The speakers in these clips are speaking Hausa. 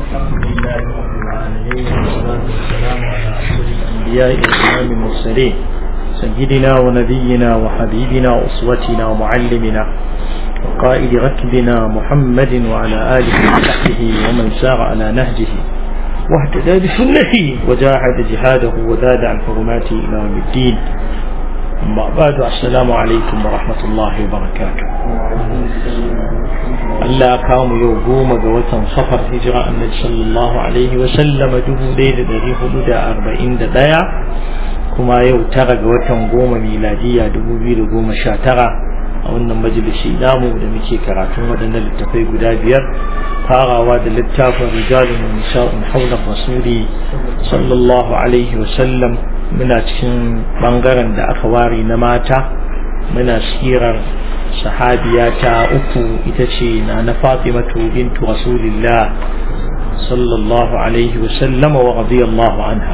الحمد لله رب العالمين والصلاة والسلام على أشرف الأنبياء وإمام المرسلين سيدنا ونبينا وحبيبنا وأسوتنا ومعلمنا وقائد ركبنا محمد وعلى آله وصحبه ومن سار على نهجه واهتدى بسنته وجاهد جهاده وزاد عن حرماته إلى يوم الدين أما بعد السلام عليكم ورحمة الله وبركاته Allah kawo mu yau goma ga watan safar hijira annabi sallallahu alaihi wa sallam dubu ɗaya da ɗari hudu da arba'in da ɗaya kuma yau tara ga watan goma miladiya dubu biyu da goma sha tara a wannan majalisi namu da muke karatun waɗannan littafai guda biyar farawa da littafin rijalun nisa'un haular rasuli sallallahu alaihi wa sallam muna cikin bangaren da aka ware na mata muna sirar sahabiya ta uku ita ce na na fatimatu bintu rasulillah sallallahu alaihi wasallam wa radiyallahu anha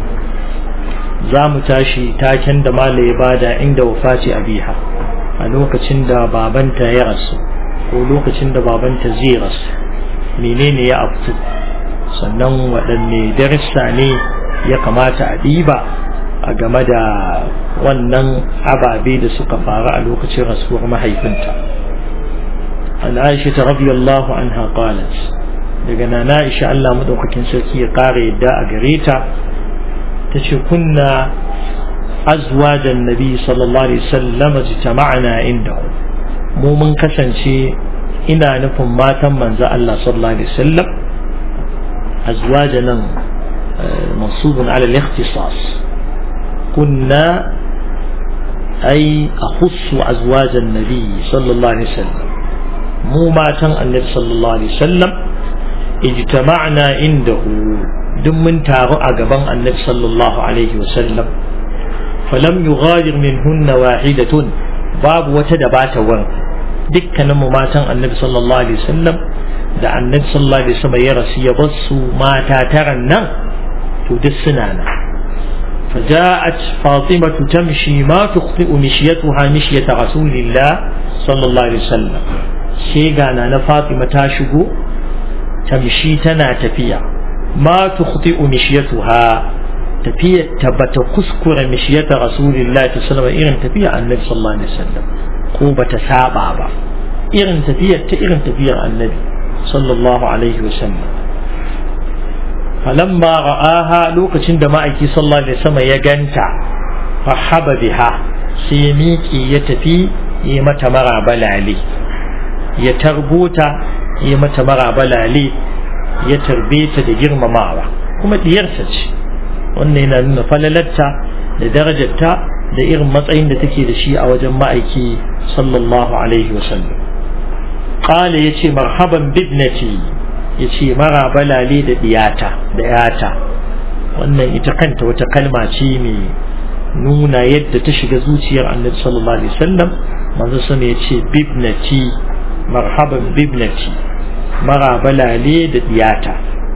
za mu tashi taken da mala ya bada inda wafati abiha a lokacin da babanta ya rasu ko lokacin da babanta zai rasu menene ya afku sannan waɗanne darussa ne ya kamata a ɗiba a game da wannan ababe da suka faru a lokacin rasuwar mahaifinta an aisha ta radiyallahu anha qalat daga nana aisha Allah madaukakin sarki ya kara yadda a gare ta tace kunna azwajan nabi sallallahu alaihi wasallam jitama'na indahu mu mun kasance ina nufin matan manzo Allah sallallahu alaihi wasallam azwajanan mansubun ala al-ikhtisas كنا أي أخص أزواج النبي صلى الله عليه وسلم مو ما كان النبي صلى الله عليه وسلم اجتمعنا عنده دم من تارو أقبان النبي صلى الله عليه وسلم فلم يغادر منهن واحدة باب وتدبات ور دكنا ما كان النبي صلى الله عليه وسلم da annabi sallallahu alaihi wasallam ya rasu ya bar su mata taran nan to duk suna nan فجاءت فاطمة تمشي ما تخطئ مشيتها مشية رسول الله صلى الله عليه وسلم شيغانا na Fatima ta shigo tamshi tana tafiya ma tukhti'u mishiyatuha tafiya tabbata kuskure mishiyata rasulullahi sallallahu alaihi irin tafiya annabi sallallahu alaihi wasallam ko bata saba ba irin tafiyar ta irin tafiyar annabi sallallahu alaihi wasallam falamma ra'aha lokacin da ma'aiki sallallahu alaihi wasallam ya ganta fahaba biha sai ya miƙe ya tafi ya mata mara balale ya tarbota ya mata mara balale ya tarbe ta da girmamawa kuma diyarsa ce wannan yana nuna falalarta da darajarta da irin matsayin da take da shi a wajen ma'aiki sallallahu alaihi wasallam qala yace marhaban bibnati ya ce mara balale da diyata da yata wannan ita kanta wata kalma ce mai nuna yadda ta shiga zuciyar annabi sallallahu alaihi wasallam manzo sama ya ce bibnati marhaban bibnati mara balale da diyata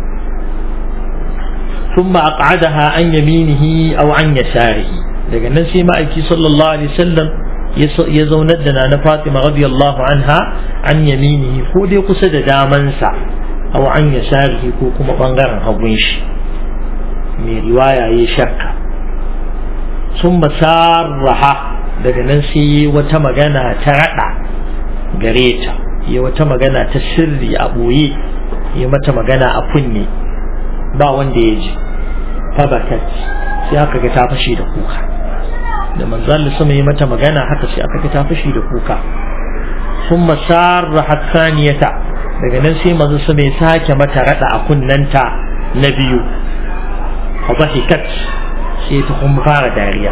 ثم أقعدها عن يمينه أو عن يساره daga nan sai ma'aiki sallallahu alaihi wasallam ya zaunar da na Fatima radiyallahu anha an yaminihi ko dai kusa da damansa aw an yasarihi ko kuma bangaren hagun shi mai riwaya ya shakka sun masarraha daga nan sai yi wata magana ta rada gare ta yi wata magana ta sirri a ɓoye yi mata magana a kunne ba wanda ya ji fabakat sai aka ga ta fashe da kuka da manzal sama yi mata magana haka sai aka ga ta fashe da kuka sun masarraha saniyata daga nan sai manzo su mai sake mata rada a kunnanta na biyu fa dhahikat sai ta kuma fara dariya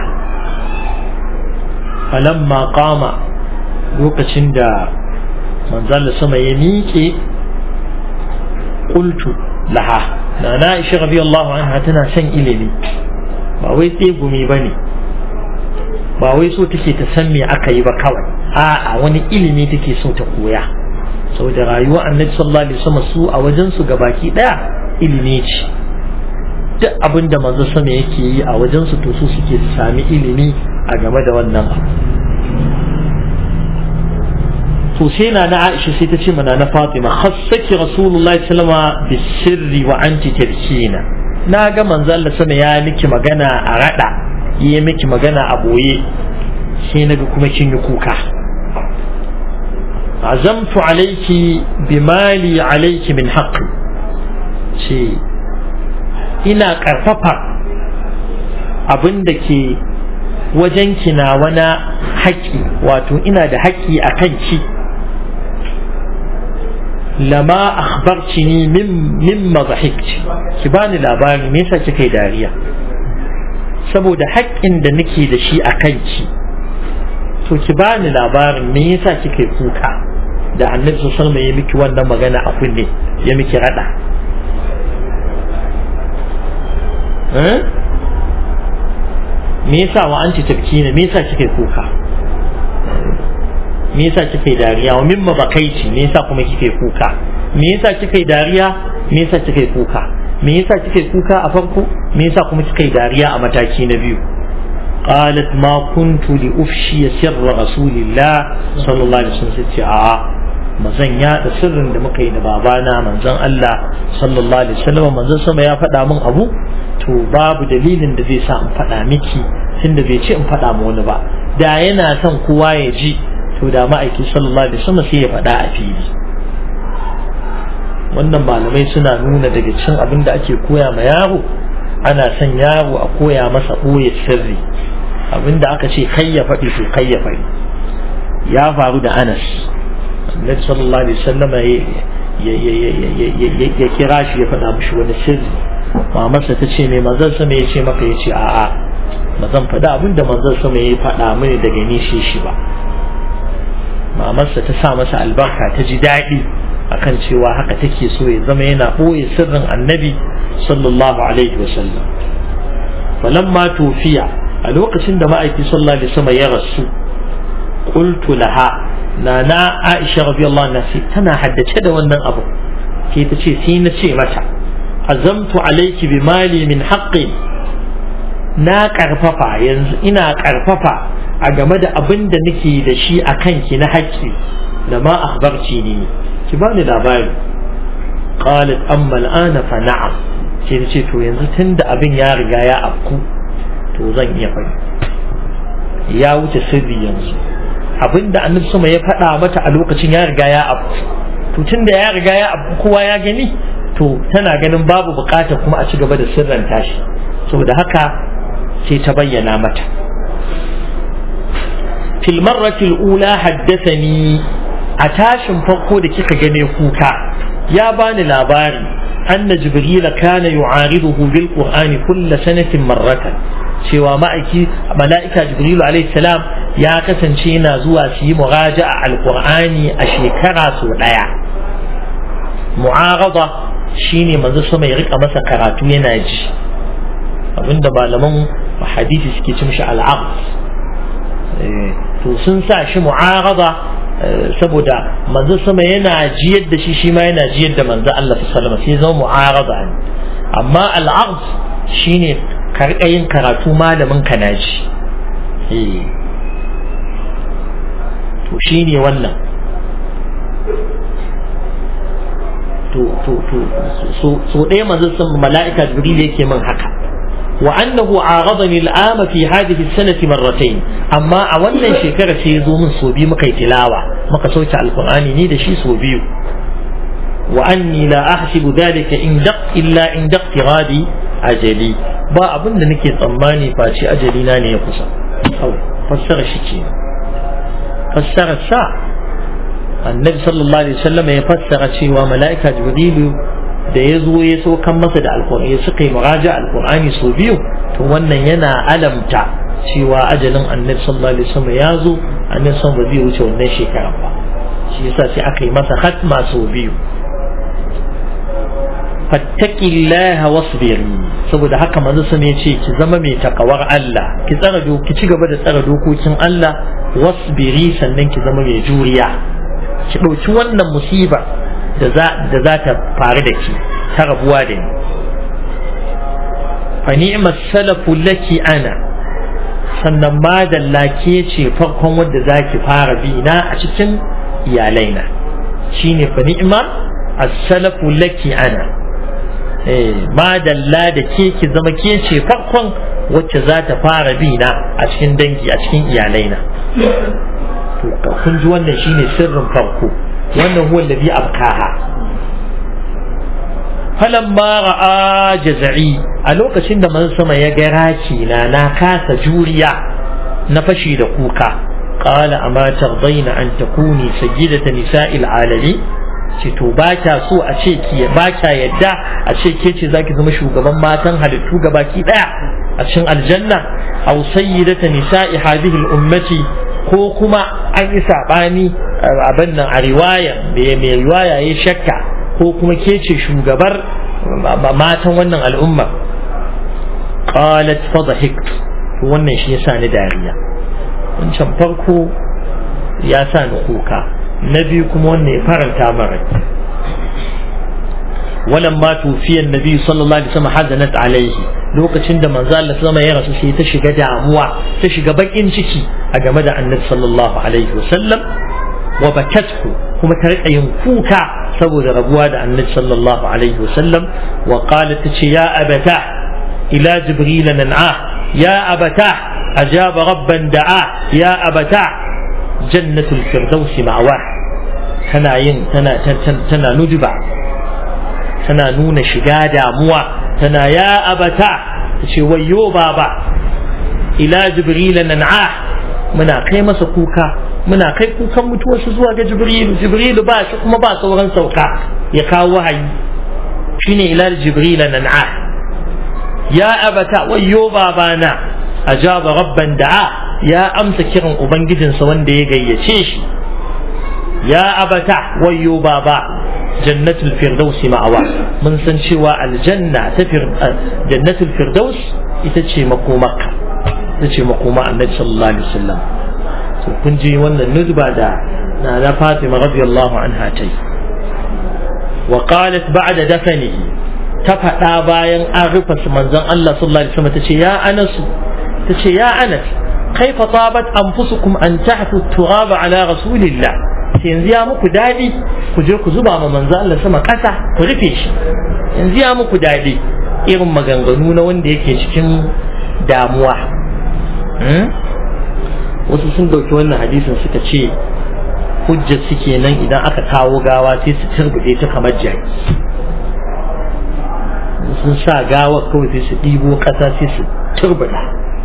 falamma qama lokacin da manzo sama ya miƙe qultu laha na na Aisha radiyallahu anha tana son ilimi ba wai tsegumi bane ba wai so take ta san me aka yi ba kawai a'a wani ilimi take so ta koya saboda rayuwar annabi sallallahu alaihi wasallam su a wajen su gabaki daya ilimi ce duk abin da manzo sama yake yi a wajen su to su suke sami ilimi a game da wannan abu to sai na na Aisha sai ta ce mana na Fatima khassaki Rasulullahi sallama bisirri wa anti tabkina na ga manzo Allah sama ya miki magana a rada yi miki magana a boye sai naga kuma kin yi kuka azamtu alayki bimali alayki min haqqi ce ina karfafa abin da ke wajen na wani haƙƙi wato ina da haƙƙi a kan ki lama akhbartini min mimma dhahikti ki bani labari me yasa kika yi dariya saboda haƙƙin da nake da shi a kanki to ki bani labarin me yasa kika yi kuka da annabi sallallahu alaihi ya miki wannan magana a kunne ya miki rada me yasa wa anti tabkina me yasa kika yi kuka me yasa kika yi dariya wa mimma bakaici me yasa kuma kika yi kuka me yasa kika yi dariya me yasa kika yi kuka me yasa kika yi kuka a farko me yasa kuma kika yi dariya a mataki na biyu قالت ما كنت لأفشي سر رسول الله صلى الله عليه وسلم ستي آه mazan yaɗa sirrin da muka yi da babana manzon Allah sallallahu alaihi wasallam manzon sama ya faɗa min abu to babu dalilin da zai sa in faɗa miki tunda bai ce in faɗa ma wani ba da yana son kowa ya ji to da ma'aiki sallallahu alaihi wasallam sai ya faɗa a fili wannan malamai suna nuna daga cin abin da ake koya ma yaro ana son yaro a koya masa ɓoye sirri abin da aka ce kai ya faɗi to kai ya faɗi ya faru da anas annabi sallallahu alaihi wasallam ya kira shi ya faɗa mishi wani sirri mamarsa ta ce mai manzon sama ya ce maka ya ce a'a ba zan faɗa abin da manzon sama ya faɗa mini daga ni shi shi ba mamarsa ta sa masa albarka ta ji daɗi akan cewa haka take so ya zama yana ɓoye sirrin annabi sallallahu alaihi wasallam falamma tufiya a lokacin da ma'aiki sallallahu alaihi wasallam ya rasu qultu laha na na Aisha radiyallahu anha sai tana haddace da wannan abu sai ta ce sai na ce mata azamtu alayki bi mali min haqqi na karfafa yanzu ina karfafa a game da abin da nake da shi a kanki na haƙƙi da ma akhbarci ni ki bani labari qalat amma al'ana fa na'am sai ta ce to yanzu tunda abin ya riga ya afku to zan iya faɗi ya wuce sirri yanzu abinda annabi sama ya faɗa mata a lokacin ya riga ya abu to tunda ya riga ya abu kowa ya gani to tana ganin babu bukata kuma a ci gaba da sirran tashi saboda haka sai ta bayyana mata fil marrati ula haddathani a tashin farko da kika gane kuka ya bani labari anna jibril kana yu'ariduhu bil qur'ani kull sanatin marratan cewa ma'aiki mala'ika jibrilu alaihi salam ya kasance yana zuwa su yi muraja'a alqur'ani a shekara sau daya mu'arada shine manzo sama ya rika masa karatu yana ji abinda malaman hadisi suke ci mishi al'aqd to sun sa shi mu'arada saboda manzo sama yana jiyar da shi shi ma yana jiyar da manzo Allah sallallahu alaihi wasallam sai zama mu'arada ne amma al'aqd shine karɓa yin karatu malamin ka na ji to shi ne wannan so ɗaya manzon sun mala'ika jibril yake min haka wa annahu aghadani al'ama fi hadhihi sanati marratayn amma a wannan shekara sai ya zo min so biyu muka yi tilawa muka sauke alqur'ani ni da shi so biyu wa anni la ahsibu dhalika in daq illa in daqtiradi ajali ba abin da nake tsammani face ajali na ne ya kusa kawai fassara shi ke fassara sa annabi sallallahu alaihi wasallam ya fassara cewa mala'ika jibrilu da ya zo ya so kan masa da alqur'ani ya suka yi muraja alqur'ani so biyu to wannan yana alamta cewa ajalin annabi sallallahu alaihi wasallam ya zo annabi sallallahu ba zai wuce wannan shekaran ba shi yasa sai aka yi masa hatma so biyu fattaqillaha wasbiri saboda haka manzo sun ya ce ki zama mai takawar Allah ki tsara ki ci gaba da tsara dokokin Allah wasbiri sannan ki zama mai juriya ki dauki wannan musiba da za da za ta faru da ki ta rabuwa da ni fa ni'mas salafu laki ana sannan madalla ke ce farkon wanda zaki fara bi na a cikin iyalaina shine fa ni'ma as-salafu laki ana eh madalla da ke ki zama ke ce farkon wacce za ta fara bina a cikin dangi a cikin iyalaina to kun ji wannan shine sirrin farko wannan huwa alladhi abkaha falamma ra'a jaz'i a lokacin da manzon sama ya ga raki na na kasa juriya na fashi da kuka qala amma tardaina an takuni sayyidata nisa'il alamin ce to ba kya so a ce ki ba kya yadda a ce ke ce zaki zama shugaban matan halittu gabaki daya a cikin aljanna aw sayyidata nisa'i hadhihi al-ummati ko kuma an yi sabani abin nan a riwaya da mai riwaya ya shakka ko kuma ke ce shugabar matan wannan al'umma qalat fadhahik wannan shi yasa ni dariya wancan farko ya sa ni kuka na biyu kuma wannan ya faranta mara ولما توفي النبي صلى الله عليه وسلم حزنت عليه lokacin da manzo Allah sama ya rasu sai ta shiga damuwa ta shiga bakin ciki a game da annabi sallallahu alaihi wasallam wa bakathu kuma ta rika yin kuka saboda rabuwa da annabi sallallahu alaihi wasallam wa qalat ta ce ya abata ila jibril nan'a ya abata ajaba rabban da'a ya abata jannatul firdaus ma'wa tana yin tana tana nujuba tana nuna shiga damuwa tana ya abata ta ce wayo baba ila jibril nan'a muna kai masa kuka muna kai kukan mutuwarsa zuwa ga jibrilu jibrilu ba shi kuma ba sauran sauka ya kawo wahayi shine ila jibril nan'a ya abata wayo babana ajaba rabban da'a ya amsa kiran ubangijinsa wanda ya gayyace shi ya abata wayo baba jannatul firdaus ma'awa mun san cewa aljanna ta jannatul firdaus ita ce makomarka ita ce makoma annabi sallallahu alaihi wasallam to kun ji wannan nuzba da na na Fatima radiyallahu anha tai wa qalat ba'da dafanihi ta faɗa bayan an rufe manzon Allah sallallahu alaihi wasallam tace ya Anas tace ya Anas kaifa tabat anfusukum an tahfu turaba ala rasulillah yanzu ya muku daɗi ku je ku zuba ma manzo Allah sama ƙasa ku rufe shi yanzu ya muku daɗi irin maganganu na wanda yake cikin damuwa wasu sun ɗauki wannan hadisin suka ce hujjar suke nan idan aka kawo gawa sai su turbuɗe ta kamar jaki sun sa gawa kawai sai su ɗibo ƙasa sai su turbuɗa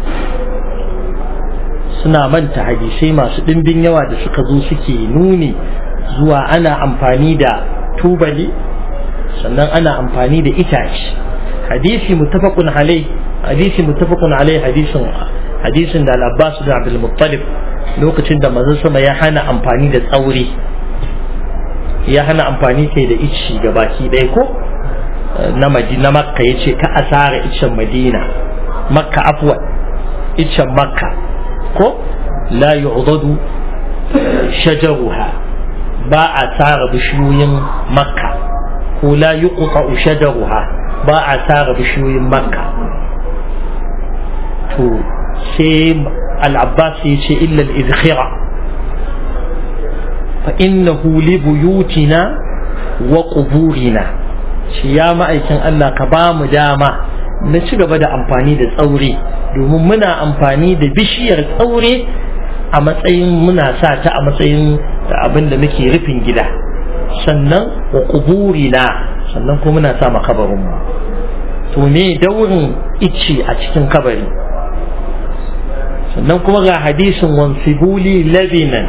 suna manta hadisai masu ɗimbin yawa da suka zo suke nuni zuwa ana amfani da tubali sannan ana amfani da itace hadisi muttafaqun alai hadisi muttafaqun alai hadisin hadisin da al-Abbas da Abdul Muttalib lokacin da manzon sama ya hana amfani da tsauri ya hana amfani kai da ici ga baki ɗaya ko na Madina Makka yace ka asara icen Madina Makka afwan icen Makka ko la yu'dadu shajaruha ba a tsara bishiyoyin makka ko la yuqta shajaruha ba a tsara bishiyoyin makka to sai al-abbas ya ce illa al-izkhira fa innahu li buyutina wa quburina shi ya ma'aikin Allah ka ba mu dama na ci gaba da amfani da tsaure domin muna amfani da bishiyar tsaure a matsayin muna sa ta a matsayin abin da muke rufin gida sannan wa kuburina sannan kuma muna sa makabarinmu to me daurin icce a cikin kabari sannan kuma ga hadisin wansibuli labinan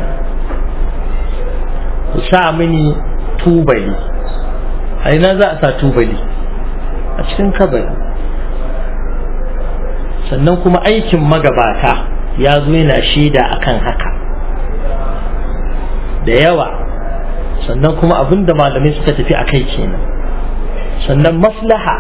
ku sa mini tubali a ina za a sa tubali a cikin kabari sannan kuma aikin magabata ya zo yana shaida akan haka da yawa sannan kuma abin da malamai suka tafi a kai kenan sannan maslaha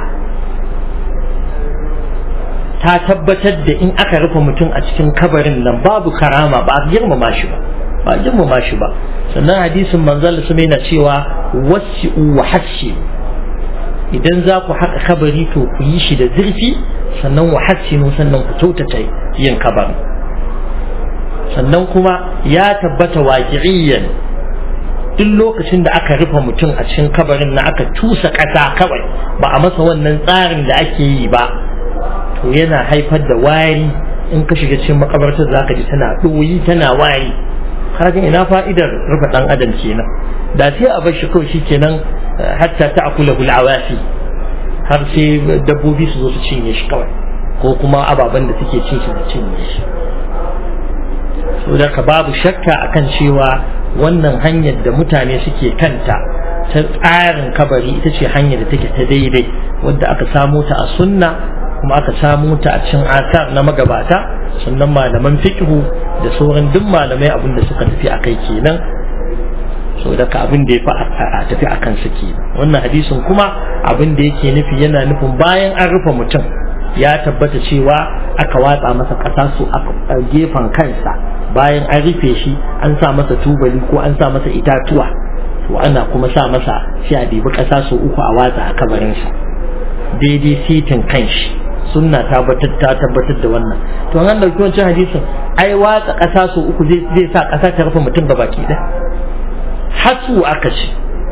ta tabbatar da in aka rufe mutum a cikin kabarin nan babu karama ba a girmama shi ba ba a girmama shi ba sannan hadisin manzal su yana cewa wasi'u wa hashi idan za ku haƙa kabari to ku yi shi da zurfi sannan wa hassinu sannan ku kyautata yin kabarin sannan kuma ya tabbata waƙi'iyyan duk lokacin da aka rufe mutum a cikin kabarin na aka tusa ƙasa kawai ba a masa wannan tsarin da ake yi ba to yana haifar da wari in ka shiga cikin makabartar za ka ji tana ɗoyi tana wari kaga ina fa'idar rufe ɗan adam kenan da sai a bar shi kawai shi kenan hatta ta akula bulawasi har sai dabbobi su zo su cinye shi kawai ko kuma ababen da suke cin shi su cinye shi saboda ka babu shakka akan cewa wannan hanyar da mutane suke kanta ta tsarin kabari ita ce hanyar da take ta daidai wadda aka samo ta a sunna kuma aka samo ta a cin asar na magabata sannan malaman fiqhu da sauran duk malamai abin da suka tafi a kai kenan so daga abin da ya fi a tafi a kansa kenan wannan hadisin kuma abin da yake nufi yana nufin bayan an rufe mutum ya tabbata cewa aka watsa masa ƙasa su a gefen kansa bayan an rufe shi an sa masa tubali ko an sa masa itatuwa to ana kuma sa masa sai a ɗibi ƙasa su uku a watsa a kabarinsa daidai sitin kanshi sunna tabbatar ta tabbatar da wannan to an dauki wancan hadisin ai watsa ƙasa su uku zai sa ƙasa ta rufe mutum ga baki ɗaya hasu aka ce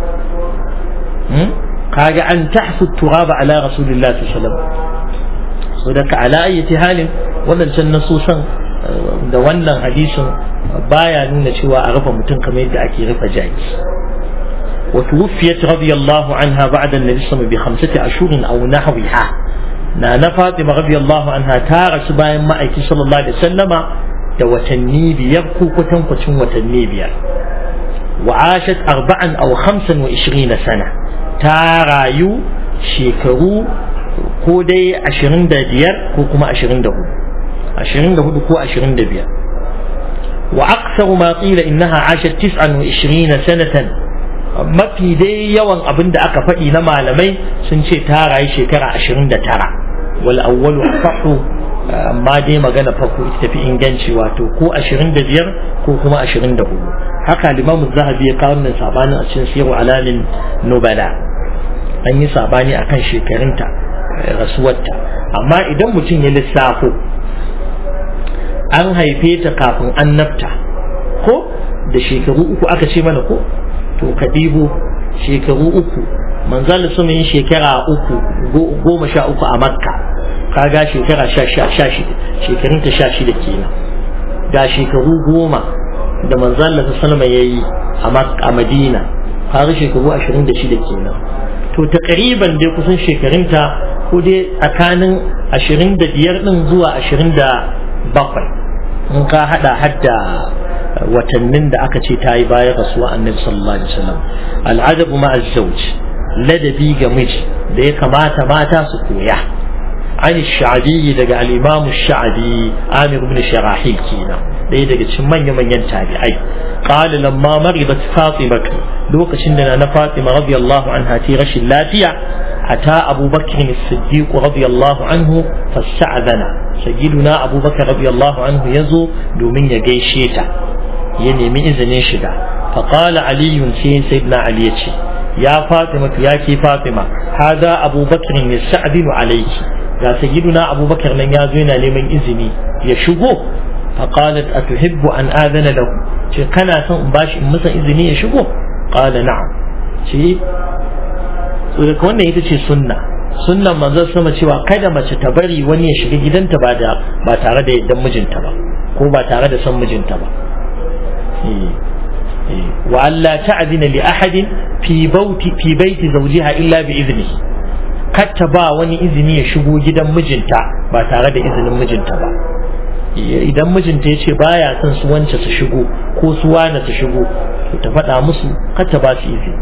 kaga an tahsu turaba ala rasulillahi sallallahu alaihi wasallam so daga ala ayyati halin wadancan nasusan da wannan hadisin baya nuna cewa a rufe mutum kamar yadda ake rufe jaki وتوفيت رضي الله عنها بعد النبي صلى الله عليه وسلم بخمسة أشهر أو نحوها نانا فاطمة رضي الله عنها تارس باين ما أيكي صلى الله عليه وسلم دوتني بيبكو كتن كتن وتني بير وعاشت أربعا أو خمسا وعشرين سنة تارايو شيكرو كودي عشرين ديار كوكما عشرين دهو عشرين دهو كو عشرين دبير وأكثر ما قيل إنها عاشت تسعا وعشرين سنة mafi dai yawan abin da aka faɗi na malamai sun ce ta rayu shekara ashirin da tara wal awwalu asahu amma dai magana farko ita tafi inganci wato ko ashirin da biyar ko kuma ashirin da hudu haka limamu zahabi ya kawo nan sabanin a cikin siru alamin nubala an yi sabani akan shekarunta rasuwarta amma idan mutum ya lissafo an haife ta kafin annabta ko da shekaru uku aka ce mana ko to ka ɗibo shekaru uku manzal sun yi shekara uku goma sha uku a makka kaga shekara sha shida shekarunta sha shida kenan ga shekaru goma da manzal da sallama ya yi a madina kaga shekaru ashirin da shida kenan to ta ƙariban dai kusan shekarunta ko dai tsakanin ashirin da biyar ɗin zuwa ashirin da bakwai in ka haɗa hadda watannin da aka ce ta yi bayan rasuwa annabi sallallahu alaihi wasallam al'adabu ma azzauj ladabi ga miji da ya kamata mata su koya an sha'abi daga al-imam sha'abi amir ibn sharahi kenan ɗaya daga cikin manya manyan tabi'ai qala lamma maridat fatima lokacin da na fatima radiyallahu anha ta rashin lafiya ata abubakar as-siddiq radiyallahu anhu fasta'adana sayyiduna abubakar radiyallahu anhu yazo domin ya gaishe ta ya nemi izinin shiga faƙala aliyun sai sayyidina ali ya ce ya fatima ya ke fatima hada abubakar ya sa'adinu alaiki ga sayyiduna abubakar nan ya zo yana neman izini ya shigo faqalat atuhibbu an adana lahu ce kana son in bashi in masa izini ya shigo qala na'am ce so daga wannan ita ce sunna sunnan manzon sama cewa kada mace ta bari wani ya shiga gidanta ba da ba tare da yaddan mijinta ba ko ba tare da son mijinta ba وألا تعذن لأحد في بوت في بيت زوجها إلا بإذنه كتبا وني إذني يشبو جدا مجنتا با تare da izinin mijinta ba idan mijinta ya ce baya son su wance su shigo ko su wane su shigo to ta faɗa musu kata ba su izini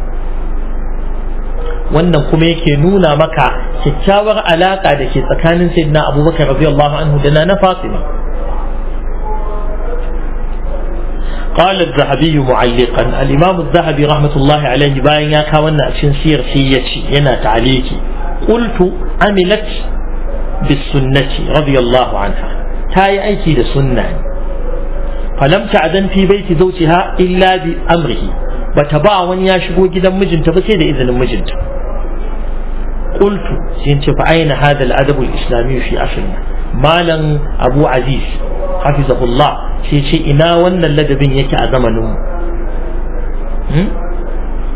wannan kuma yake nuna maka kyakkyawar alaka da ke tsakanin sayyidina abubakar radiyallahu anhu da na fatima قال الذهبي معلقا الإمام الذهبي رحمة الله عليه باين يا كاونا أشن سير سيتي ينا تعليقي قلت عملت بالسنة رضي الله عنها تاي أيكي لسنة فلم تعدن في بيت زوجها إلا بأمره بتبع ون يشبو جدا مجنت بس إذن مجنت قلت سينت فأين هذا الأدب الإسلامي في أصلنا مالا أبو عزيز حفظه الله sai ce ina wannan ladabin yake a zamaninmu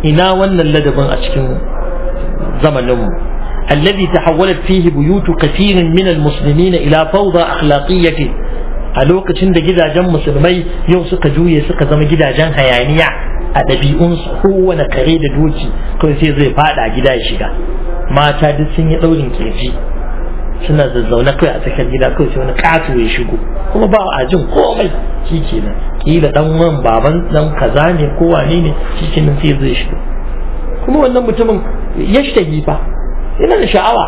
ina wannan ladabin a cikin zamaninmu الذي تحولت فيه بيوت كثير من المسلمين إلى فوضى أخلاقية a lokacin da gidajen musulmai yau suka juye suka zama gidajen hayaniya a ɗabi'unsu kowane kare da doki kawai sai zai fada gida ya shiga mata duk sun yi ɗaurin kirji suna zazzaune kawai a tsakar gida kawai sai wani ƙato ya shigo kuma ba a jin komai shi kenan kila dan wan baban dan kaza ne ko wane ne shi kenan sai zai shigo kuma wannan mutumin ya shi fa yana da sha'awa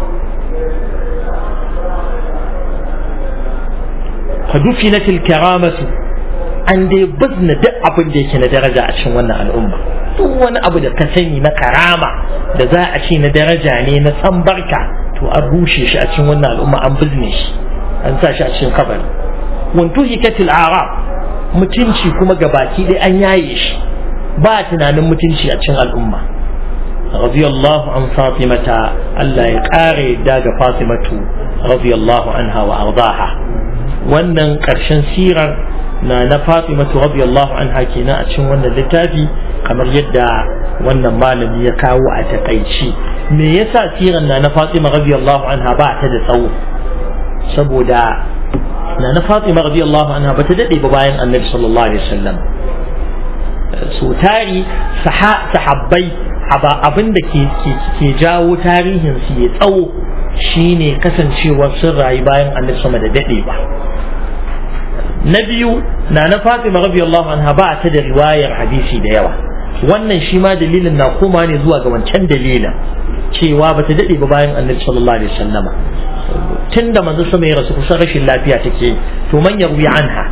فدفنت الكرامة an dai bazna duk abin da yake na daraja a cikin wannan al'umma duk wani abu da ka sani na karama da za a ce na daraja ne na san barka to an rushe shi a cikin wannan al'umma an bizne shi an sa shi a cikin kabari wantu hikatil arab mutunci kuma gabaki dai an yaye shi ba tunanin mutunci a cikin al'umma radiyallahu an fatimata Allah ya kare daga fatimatu radiyallahu anha wa ardaha wannan ƙarshen sirar na na fatimatu radiyallahu anha kenan a cikin wannan littafi kamar yadda wannan malami ya kawo a takaici me yasa sirar na na fatima radiyallahu anha ba ta da tsawo saboda na na fatima radiyallahu anha ba ta dade ba bayan annabi sallallahu alaihi wasallam so tari sahabbai abin da ke jawo tarihin su ya tsawo shine kasancewar sun rayu bayan annabi sama da dade ba na biyu na na fatima radiyallahu anha ba ta da riwayar hadisi da yawa wannan shi ma dalilin na koma ne zuwa ga wancan dalilin cewa ba ta dade ba bayan annabi sallallahu alaihi wasallam tun da manzo sama ya rasu kusan rashin lafiya take to man yarwi anha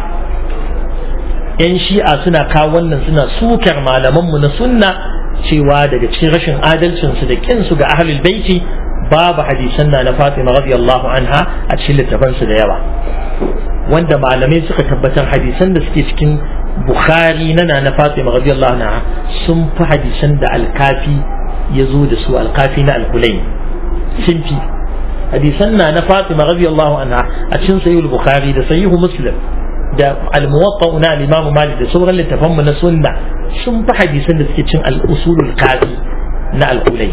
yan shi'a suna kawo wannan suna sukar malamanmu na sunna cewa daga cikin rashin adalcinsu da kinsu ga ahlul baiti babu hadisan na na Fatima radiyallahu anha a cikin littafansu da yawa wanda malamai suka tabbatar hadisan da suke cikin Bukhari na na Fatima radiyallahu anha sun fi hadisan da alkafi ya zo da su alkafi na alkulai sun fi hadisan na na Fatima radiyallahu anha a cikin sahihul Bukhari da sahihu Muslim da al-muwatta na al-Imam Malik da sauran littafan mu na sunna sun fi hadisan da suke cin al-usulul kafi na al-kulai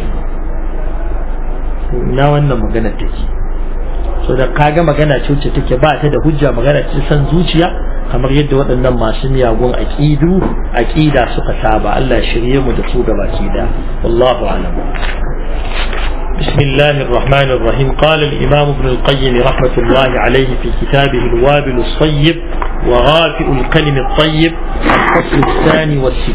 na wannan magana take so da kaga magana ce wacce take ba ta da hujja magana ce san zuciya kamar yadda waɗannan masu miyagun aqidu aqida suka saba Allah ya shirye mu da su gabaki da wallahu a'lam بسم الله الرحمن الرحيم قال الإمام ابن القيم رحمة الله عليه في كتابه الوابل الصيب وغافئ الكلم الطيب الفصل الثاني والستين